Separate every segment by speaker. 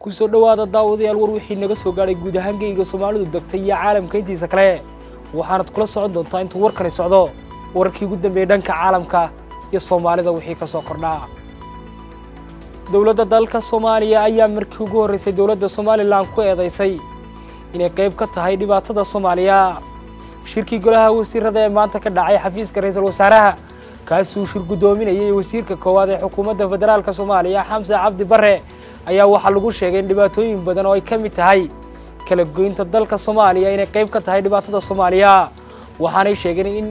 Speaker 1: kusoo dhowaada daawadayaal war wixii naga soo gaadhay guud ahaan geyga soomaalidu degtay iyo caalamka intiisa kale waxaanad kula socon doontaa intuu warkani socdo wararkii ugu dambeeyey dhanka caalamka iyo soomaalida wixii ka soo kordhaa dowladda dalka soomaaliya ayaa markii ugu horreysay dowladda somalilan ku eedaysay inay qayb ka tahay dhibaatada soomaaliya shirkii golaha wasiirada ee maanta ka dhacay xafiiska ra-iisul wasaaraha kaasi uu shir guddoominayay wasiirka koowaad ee xukuumadda federaalka soomaaliya xamse cabdi barre ayaa waxaa lagu sheegay in dhibaatooyin badan oo ay ka mid tahay kala goynta dalka soomaaliya inay qayb ka tahay dhibaatada soomaaliya waxaanay sheegeen in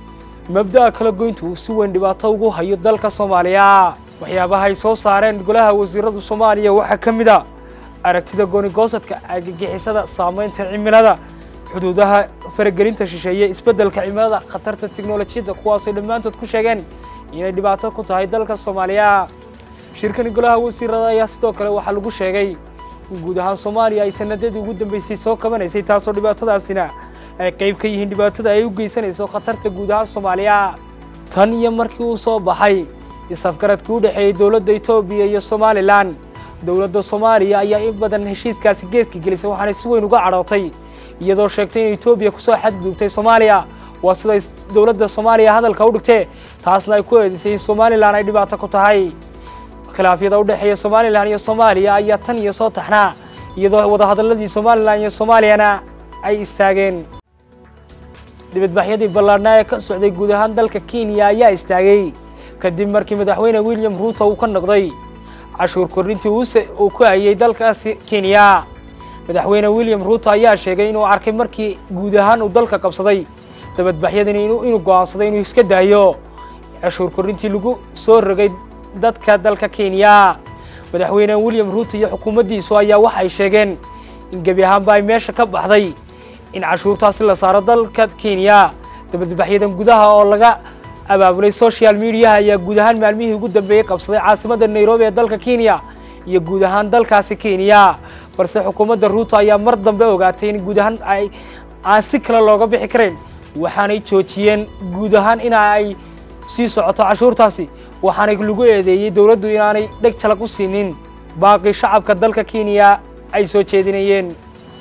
Speaker 1: mabda'a kala goyntu uu si weyn dhibaato ugu hayo dalka soomaaliya waxyaabaha ay soo saareen golaha wasiirada soomaaliya waxaa ka mid a aragtida goonigoosadka argagixisada saamaynta cimilada xuduudaha faragelinta shisheeye isbeddelka cimilada khatarta tiknolojiyadda kuwaasay dhammaantood ku sheegeen inay dhibaato ku tahay dalka soomaaliya shirkani golaha wasiirada ayaa sidoo kale waxaa lagu sheegay in guud ahaan soomaaliya ay sanadadii ugu dambeysay soo kabanaysay taasoo dhibaatadaasina ay qayb ka yihiin dhibaatada ay u geysanayso khatarta guud ahaan soomaaliya tan iyo markii uu soo baxay isafgaradkii u dhexeeyey dowladda etoobiya iyo somalilan dowladda soomaaliya ayaa in badan heshiiskaasi geeska gelisay waxaanay si weyn uga cadhootay iyadoo sheegtay in etoobiya kusoo xadgudubtay soomaaliya waa siday dowladda soomaaliya hadalka u dhigtee taasna ay ku eedisay in somalilan ay dhibaato ku tahay khilaafyada u dhexeeya somalilan iyo soomaaliya ayaa tan iyo soo taxnaa iyadoo wadahadalladii somalilan iyo soomaaliyana ay istaageen dibadbaxyadii ballaadhnaa ee ka socday guud ahaan dalka kenya ayaa istaagay kadib markii madaxweyne william ruuto uu ka noqday cashuur kordhintii uu ku hayay dalkaasi kenya madaxweyne william ruuto ayaa sheegay inuu arkay markii guud ahaan uu dalka qabsaday dabadbaxyadani inuu go'aansaday inuu iska daayo cashuur kordhintii lagu soo rogay dadka dalka kenya madaxweyne william ruuto iyo xukuumaddiisu ayaa waxay sheegeen in gebi ahaanba ay meesha ka baxday in cashuurtaasi la saaro dalka kenya dabadbaxyadan gudaha oo laga abaabulay social mediaha ayaa guud ahaan maalmihii ugu dambeeyey qabsaday caasimadda nairobi ee dalka kenya iyo guud ahaan dalkaasi kenya balse xukuumadda ruuto ayaa mar dambe ogaatay in guud ahaan ay aan si kale looga bixi karayn waxaanay joojiyeen guud ahaan ina ay sii socoto cashuurtaasi waxaanay lagu eedeeyey dowladdu inaanay dheg jalag u siinin baaqi shacabka dalka kenya ay soo jeedinayeen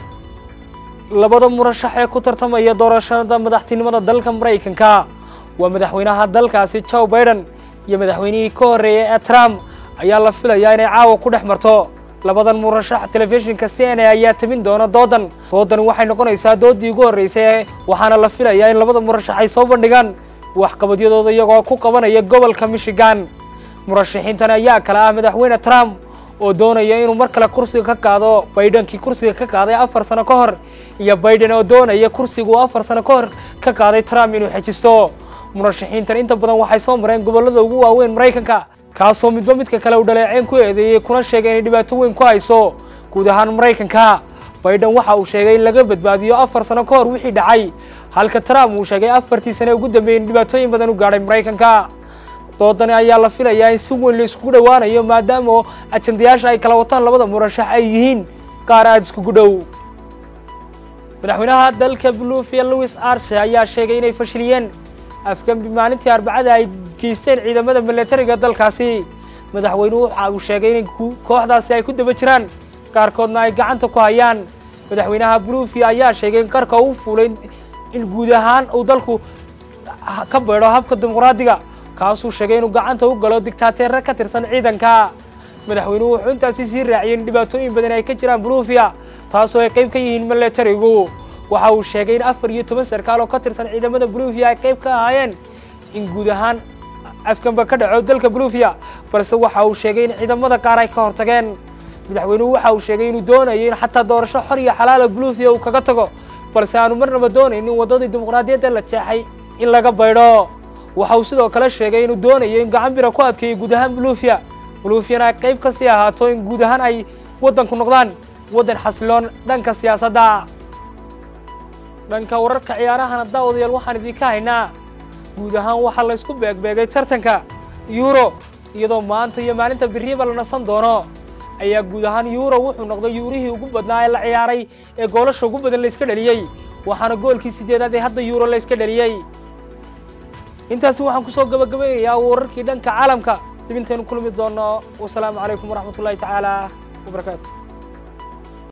Speaker 1: labada murashax ee ku tartamaya doorashada madaxtinimada dalka maraykanka waa madaxweynaha dalkaasi joe baiden iyo madaxweynihii ka horreeyey ee trump ayaa la filayaa inay caawa ku dhex marto labadan murashax telefishinka c n a ayaa tabin doona doodan doodan waxay noqonaysaa doodii ugu horreysay waxaana la filayaa in labada murashax ay soo bandhigaan waxqabadyadooda iyagoo ku qabanaya gobolka michigan murashaxiintan ayaa kale ah madaxweyne trump oo doonaya inuu mar kale kursiga ka qaado baidenkii kursiga ka qaaday afar sano ka hor iyo baiden oo doonaya kursiga uu afar sano ka hor ka qaaday trump inuu xejisto murashaxiintan inta badan waxay soo mareen gobollada ugu waaweyn maraykanka kaasoo midba midka kale uu dhaleeceen ku eedeeyey kuna sheegay inay dhibaato weyn ku hayso guud ahaan maraykanka baiden waxa uu sheegay in laga badbaadiyo afar sano ka hor wixii dhacay halka trump uu sheegay afartii sane ugu dambeeyey in dhibaatooyin badan u gaadhay maraykanka doodani ayaa la filayaa in si weyn la iskugu dhowaanayo maadaama ajandayaasha ay kala wataan labada murashax ay yihiin qaar aada iskugu dhow madaxweynaha dalka bluefia louis arshe ayaa sheegay inay fashiliyeen afgambi maalintii arbacada ay geysteen ciidamada milatariga dalkaasi madaxweynuhu waxa uu sheegay in kooxdaasi ay ku daba jiraan qaarkoodna ay gacanta ku hayaan madaxweynaha bluefia ayaa sheegay in qarka uu fuulay in guud ahaan uu dalku ka beedho habka dimuqraadiga kaasuu sheegay inuu gacanta u galo digtaateerre ka tirsan ciidanka madaxweynuhu wuxuu intaasi sii raaciyey in dhibaatooyin badan ay ka jiraan bluufia taasoo ay qayb ka yihiin milatarigu waxa uu sheegay in afar iyo toban sarkaal oo ka tirsan ciidamada bluufia ay qayb ka ahaayeen in guud ahaan afgamba ka dhaco dalka bluufia balse waxa uu sheegay in ciidamada qaar ay ka hortageen madaxweynuhu waxa uu sheegay inuu doonayo in xataa doorasho xor iyo xalaala bluufia uu kaga tago balse aanu marnaba doonaynin waddadii dimuqraadiyadda la jeexay in laga baydho waxa uu sidoo kale sheegay inuu doonayo in gacan bira ku adkeeyo guud ahaan bluufia bluufiana ay qayb kasii ahaato in guud ahaan ay waddanku noqdaan waddan xasiloon dhanka siyaasadda dhanka wararka ciyaarahana daawadayaal waxaan idinka haynaa guud ahaan waxaa la ysku beegbeegay tartanka yuuro iyadoo maanta iyo maalinta beriba la nasan doono ayaa guud ahaan yuuro wuxuu noqday yuurihii ugu badnaa ee la ciyaaray ee goolasha ugu badan layska dhaliyey waxaana goolkii sideedaad ee hadda yuuro layska dhaliyey intaasi waxaan kusoo gabagabaynayaa wararkii dhanka caalamka dib intaynu kulmi doono wasalaamu calaykum waraxmat ullahi tacaala wabarakaatu